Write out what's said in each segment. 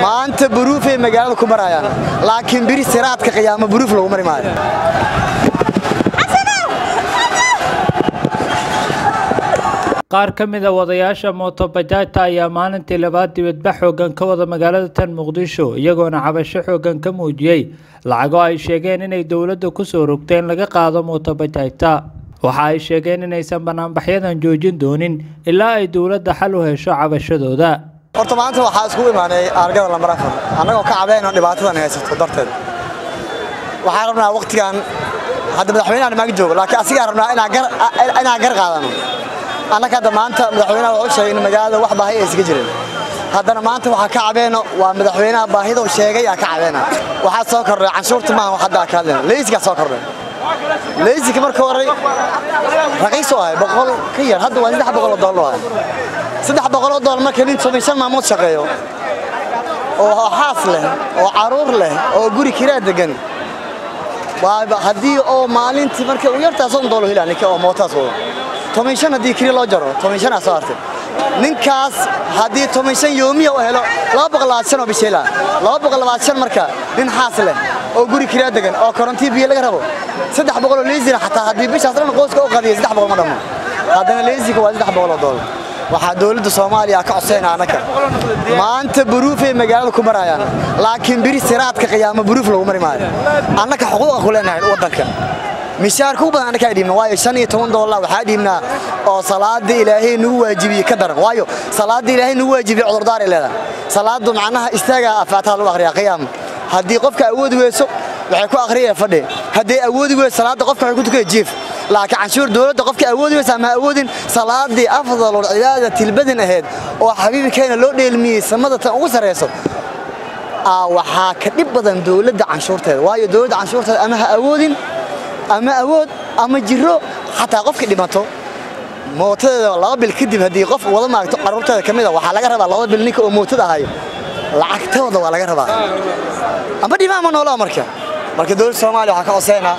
maanta buruufay magaalada ku marayaan laakiin biri siraadka qiyaamo buruuf lagu mari maayo qaar ka mid a wadayaasha mootobajaajta ayaa maalintii labaad dibadbax xoogan ka wada magaalada tan muqdisho iyagoona cabasho xoogan ka muujiyey lacago ay sheegeen inay dowladda kusoo rogteen laga qaado mootobajaajta waxa ay sheegeen inaysan banaanbaxyadan joojin doonin ilaa ay dowladda xal u hesho cabashadooda horta maanta waxaa iskugu imaanay argada lambar afar annagoo ka cabayno dhibaatadan haysato darteed waxaan rabnaa wakhtigan hadda madaxweynahan maag joogo laakiin asigaa rabnaa inaan gar qaadano annaka hadda maanta madaxweynaha wuxuu sheegay in magaalada wax baahi aysan ka jirin haddana maanta waxaa ka cabeyno waa madaxweynaha baahida uu sheegay aa ka cabeyna waxaa soo kordhay canshuurta maaha wax hadda ka hadlayna leysigaa soo kordhay leysika marka hore raqiis oo ahay boqol ka yar hadda waa saddex boqol oo doolar ahay saddex boqol oo doolar marka nin toban shan maalmood shaqeeyo oo xaas leh oo caruur leh oo guri kiraa degan waa haddii oo maalintii marka u yartaa soddon doolar helaa ninka oo mootaas wado toban shan haddii kiri loo jaro toban shan aa soo hartay ninkaas haddii toban shan yoomiya u helo laba boqol labaad shan oo bisheela laba boqol labaad shan marka nin xaas leh oo guri kiraa degan oo korontii biyo laga rabo saddex boqol oo leysina xataa haddii bishaas dhan qoyska u qadiya saddex boqol ma dhammo haddana leysika waa saddex boqol oo doolar waxaa dowladda soomaaliya ka codsayna annaka maanta buruufay magaalada ku marayaan laakiin biri siraadka qiyaamo buruuf lagu mari maayo annaka xuquuqa ku leenahay waddanka mishaarka u badan annakaa dhiibna waayo shan iyo toban doolar waxaa dhiibnaa oo salaada ilaahay nagu waajibiyey ka daran waayo salaada ilaahay nagu waajibiyey cudurdaar ay leedahay salaadu macnaha istaagaa afaataha lagu akhriyaa qiyaam haddii qofka awoodi weyso waxay ku akhriyeen fadhi haddii awoodi weyso salaada qofka waxay ku tukaya jiif laakiin canshuur dowladda qofka awoodi weysa ama awoodin salaadii afdalul cibaada tilbadin ahayd oo xabiibkeena loo dheelmiyey samada tan ugu sarreyso waxaa ka dhib badan dowladda canshuurteeda waayo dowladda canshuurteeda ama ha awoodin ama awood ama jiro xataa qofka dhimato mootadeeda laba bil kadib haddii qof wada maagto carruurteeda ka mid a waxaa laga rabaa laba bil ninka oo mootada ahayo lacagtooda waa laga rabaa ama dhima ama noolaa marka marka dowladda soomaaliya waxaa ka coseynaa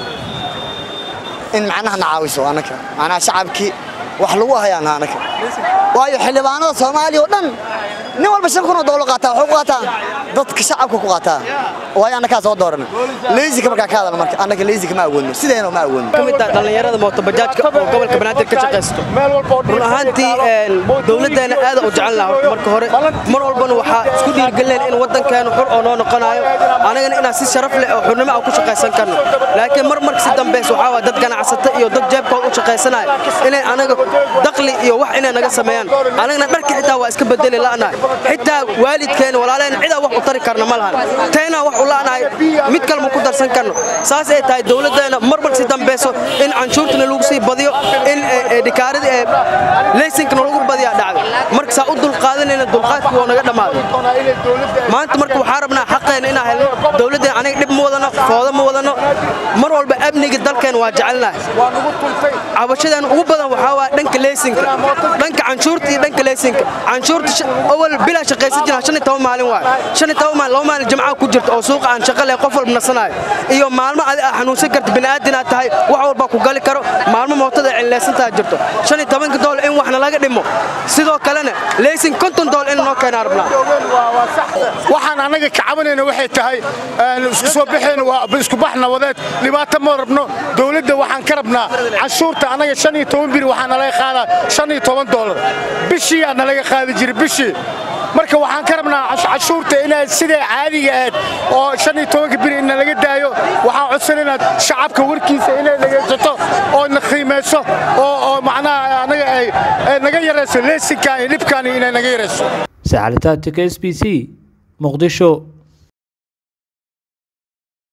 in macnaha na caawiso annaka macnaha shacabkii wax lagu hayaana annaka waayo xildhibaanada soomaaliya oo dhan nin walba shan kun oo doolar qaataa wuxuu ku qaataa dadka shacabka ku qaataa waayo annakaa soo dooran leysika markaa ka hadalna marka annaka leysika ma awoodno sideena ma awoodno ka mid ah dhallinyarada mootobajaajka oo gobolka banaadir ka shaqaysto run ahaantii dowladdeena aada u jecel laha marka hore mar walbana waxaa isku dhiirgelineen in waddankeenu xur oo noo noqonayo anagana inaan si sharaf leh oo xurnimo ah ku shaqaysan karno laakiin mar marka si dambays waxaa waa dad ganacsata iyo dad jeebkooda u shaqaysanaya inay anaga daqli iyo wax inay naga sameeyaan anagana dharka xitaa waa iska bedeli la'nahay xitaa waalidkeena walaaleen cidaa wax u tari karna ma lahan taynaa wax u la'nahay mid kale ma ku darsan karno saas ay tahay dowladdeena mar mar si dambayso in canshuurtana lagu sii badiyo in dhikaarada ee leysinkana lagu badiyaa dhacdo marka saa u dulqaadanayna dulqaadkii waa naga dhammaaday maanta marka waxaa rabnaa xaqeena inaan helno dowladdeena aniga dhib ma wadano foodo ma wadano mar walba amniga dalkeena waa jecelnahay cabashadan ugu badan waxaa waa dhanka leysinka dhanka canshuurta iyo dhanka leysinka canshuurta awal bilaa shaqaysan jira shan iyo toban maalin waay shan iyo toban maalin laba maalin jamcaha ku jirta oo suuqa aan shaqo leh qof walba nasanayo iyo maalmo adi aa xanuunsan karta bini'aadin aad tahay wax walba ku gali karo maalmo mootada cillaysantaa jirto shan iyo tobanka doolar in waxna laga dhimo sidoo kalena leysin konton doolar in noo keenaa rabnaa waxaan annaga ka cabanayna waxay tahay isku soo baxeen waa isku bax nabadeed dhibaato ma rabno dowladda waxaan ka rabnaa canshuurta annaga shan iyo toban biri waxaa nalaga qaadaa shan iyo toban doolar bishii aa nalaga qaadi jiray bishii marka waxaan ka rabnaa cashuurta inay siday caadiga ahayd oo shan iyo tobanka biri ina laga daayo waxaan codsanaynaa shacabka warkiisa inay dhegaysato oo na qiimayso oo oo macnaha anaga ay naga yarayso leesinkan iyo dhibkan inay naga yarayso sacalitaantika s b c muqdisho